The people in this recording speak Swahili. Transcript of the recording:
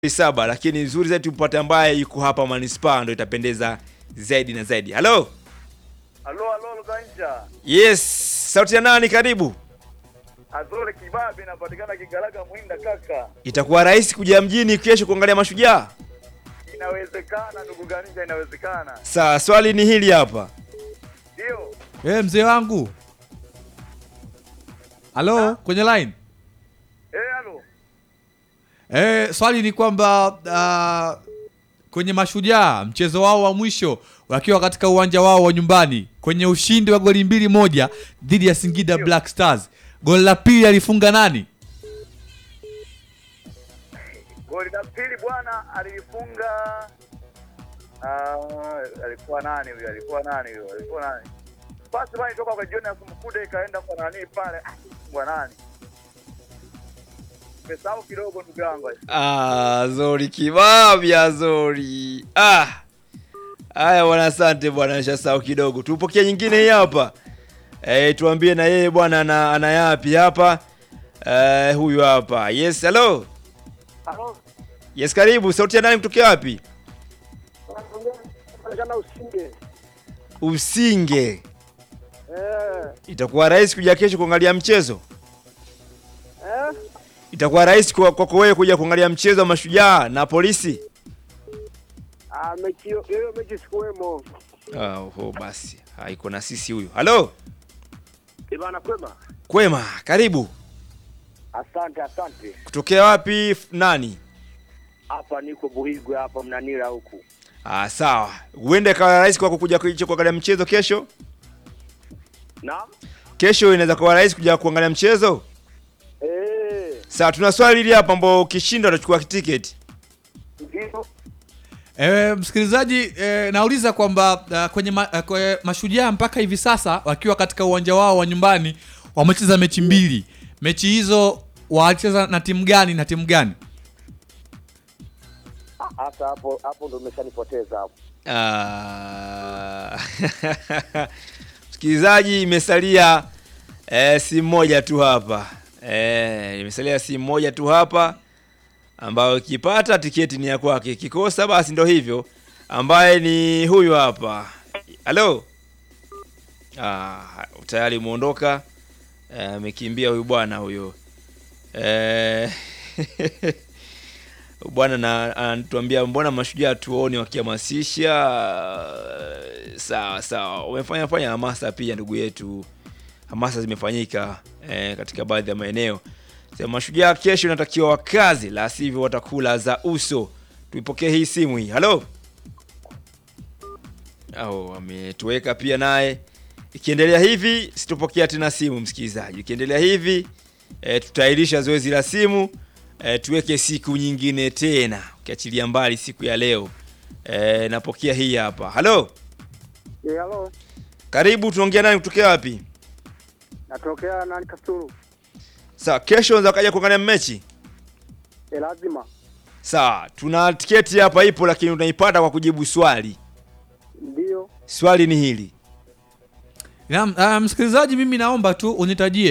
saba, lakini nzuri zaidi tumpate ambaye yuko hapa manispaa, ndo itapendeza zaidi na zaidi. Halo, Halo, halo Luganja. yes, sauti ya nani? Karibu. Azore Kibabi inapatikana Kigaraga Mwinda kaka. Itakuwa rahisi kuja mjini kesho kuangalia mashujaa? Inawezekana ndugu Ganja, inawezekana. Sawa, swali ni hili hapa. Ndio. Eh, mzee wangu. Halo, kwenye line. Eh, halo. Eh, swali ni kwamba uh, kwenye mashujaa mchezo wao wa mwisho wakiwa katika uwanja wao wa nyumbani kwenye ushindi wa goli mbili moja dhidi ya Singida Black Stars, goli la pili alifunga nani? Goli la pili bwana alifunga ah, alikuwa nani huyo? Alikuwa nani huyo? Alikuwa nani? Pasi bwana toka kwa Jonas Mkude ikaenda kwa nani pale? Ah, Kwa nani? Nimesahau kidogo ndugu yangu. Ah, Zori kibabya Zori. Ah. Haya bwana, asante bwana, nishasahau kidogo. Tupokee nyingine hii hapa. Eh, tuambie na yeye bwana ana, ana yapi hapa? Eh, huyu hapa. Yes, hello. Halo. Yes, karibu. Sauti ya nani kutokea wapi? Jana usinge. Usinge. Eh. Itakuwa rahisi kuja kesho kuangalia mchezo? Eh? Itakuwa rahisi kwa kwako wewe kuja kuangalia mchezo wa mashujaa na polisi? Ah, mechi hiyo mechi sikuwemo. Ah, oho, basi. Haiko na sisi huyu. Halo. Ibana kwema. Kwema, karibu. Asante, asante. Kutokea wapi f- nani? Hapa niko Buhigwe hapa Mnanira huku. Ah, sawa. Huenda ikawa rahisi kwako kuja kuja kuangalia mchezo kesho? Naam. Kesho inaweza kuwa rahisi kuja kuangalia mchezo? Eh, Sawa, tuna swali hili hapa ambao ukishinda utachukua tiketi. ndio. E, msikilizaji e, nauliza kwamba uh, kwenye, ma, uh, kwenye mashujaa mpaka hivi sasa wakiwa katika uwanja wao wa nyumbani wamecheza mechi mbili. Mechi hizo wacheza na timu gani na timu gani? Hata hapo hapo ndo umeshanipoteza hapo. Ah. Msikilizaji, imesalia eh, simu moja tu hapa. Eh, imesalia simu moja tu hapa ambayo ikipata tiketi ni ya kwake, ikikosa basi ndo hivyo, ambaye ni huyu hapa. Halo. Ah, tayari umeondoka. Eh, amekimbia huyu bwana huyo. Eh, bwana na anatuambia mbona mashujaa tuone wakihamasisha. Sawa sawa, umefanya fanya hamasa pia ndugu yetu, hamasa zimefanyika eh, katika baadhi ya maeneo. Sema mashujaa kesho inatakiwa wakazi, la sivyo watakula za uso. Tuipokee hii simu hii. Halo, au ametuweka pia naye. Ikiendelea hivi sitopokea tena simu msikilizaji. Ikiendelea hivi e, tutairisha zoezi la simu e, tuweke siku nyingine tena, ukiachilia mbali siku ya leo. E, napokea hii hapa. Halo, Eh, halo. karibu. Tunaongea nani kutokea wapi? Natokea nani Kasulu? Sawa, kesho unaweza kaja kuangalia mechi. Eh, lazima. Sawa, tuna tiketi hapa ipo, lakini unaipata kwa kujibu swali. Ndio. Swali ni hili. Na, uh, msikilizaji, mimi naomba tu unitajie